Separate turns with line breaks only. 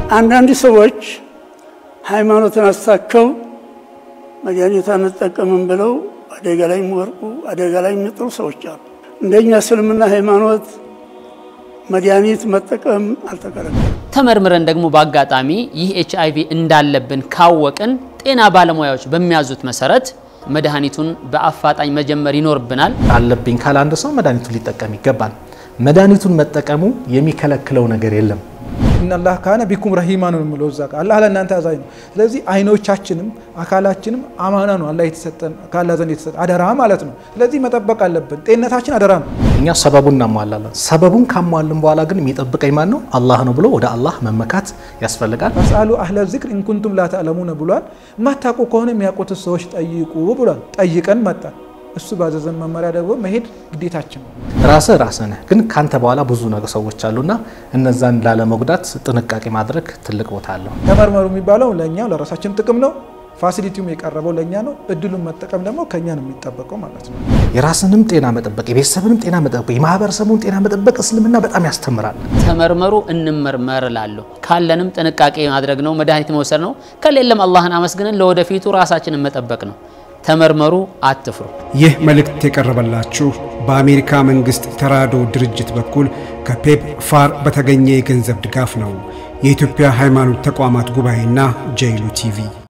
አንዳንድ ሰዎች ሃይማኖትን አስታከው መድኃኒት አንጠቀምም ብለው አደጋ ላይ የሚወርቁ አደጋ ላይ የሚጥሩ ሰዎች አሉ። እንደኛ እስልምና ሃይማኖት መድኃኒት መጠቀም አልተከለከለም።
ተመርምረን ደግሞ በአጋጣሚ ይህ ኤች አይቪ እንዳለብን ካወቅን ጤና ባለሙያዎች በሚያዙት መሰረት መድኃኒቱን በአፋጣኝ መጀመር ይኖርብናል።
አለብኝ ካለ አንድ ሰው መድኃኒቱን ሊጠቀም ይገባል። መድኃኒቱን መጠቀሙ የሚከለክለው ነገር የለም።
ኢነላህ ካነ ቢኩም ረሂማ ነው የሚለው እዛ ጋር አላህ ለእናንተ አዛኝ ነው። ስለዚህ አይኖቻችንም አካላችንም አማና ነው አላህ የተሰጠን ከአላህ ዘንድ የተሰጠን አደራ ማለት ነው። ስለዚህ መጠበቅ አለብን። ጤንነታችን አደራ ነው።
እኛ ሰበቡን እናሟላለን። ሰበቡን ካሟልን በኋላ ግን የሚጠብቀኝ ማን ነው? አላህ ነው ብሎ ወደ አላህ መመካት ያስፈልጋል።
ፈስአሉ አህለ ዚክር ኢንኩንቱም ላ ተዕለሙነ ብሏል። የማታውቁ ከሆነ የሚያውቁት ሰዎች ጠይቁ ብሏል። ጠይቀን መጣን። እሱ ባዘዘን መመሪያ ደግሞ መሄድ ግዴታችን ነው።
ራስህ ራስህ ነህ፣ ግን ካንተ በኋላ ብዙ ነገር ሰዎች አሉና እነዛን ላለመጉዳት ጥንቃቄ ማድረግ ትልቅ ቦታ አለው።
ተመርመሩ የሚባለው ለእኛ ለራሳችን ጥቅም ነው። ፋሲሊቲውም የቀረበው ለእኛ ነው። እድሉን መጠቀም ደግሞ ከእኛ ነው የሚጠበቀው ማለት ነው።
የራስንም ጤና መጠበቅ፣ የቤተሰብንም ጤና መጠበቅ፣ የማህበረሰቡን ጤና መጠበቅ እስልምና በጣም ያስተምራል።
ተመርመሩ፣ እንመርመር እላለሁ። ካለንም ጥንቃቄ ማድረግ ነው፣ መድኃኒት መውሰድ ነው። ከሌለም አላህን አመስግነን ለወደፊቱ ራሳችንን መጠበቅ ነው። ተመርመሩ፣ አትፍሩ።
ይህ መልእክት የቀረበላችሁ በአሜሪካ መንግሥት ተራድኦ ድርጅት በኩል ከፔፕ ፋር በተገኘ የገንዘብ ድጋፍ ነው። የኢትዮጵያ ሃይማኖት ተቋማት ጉባኤና ጄይሉ ቲቪ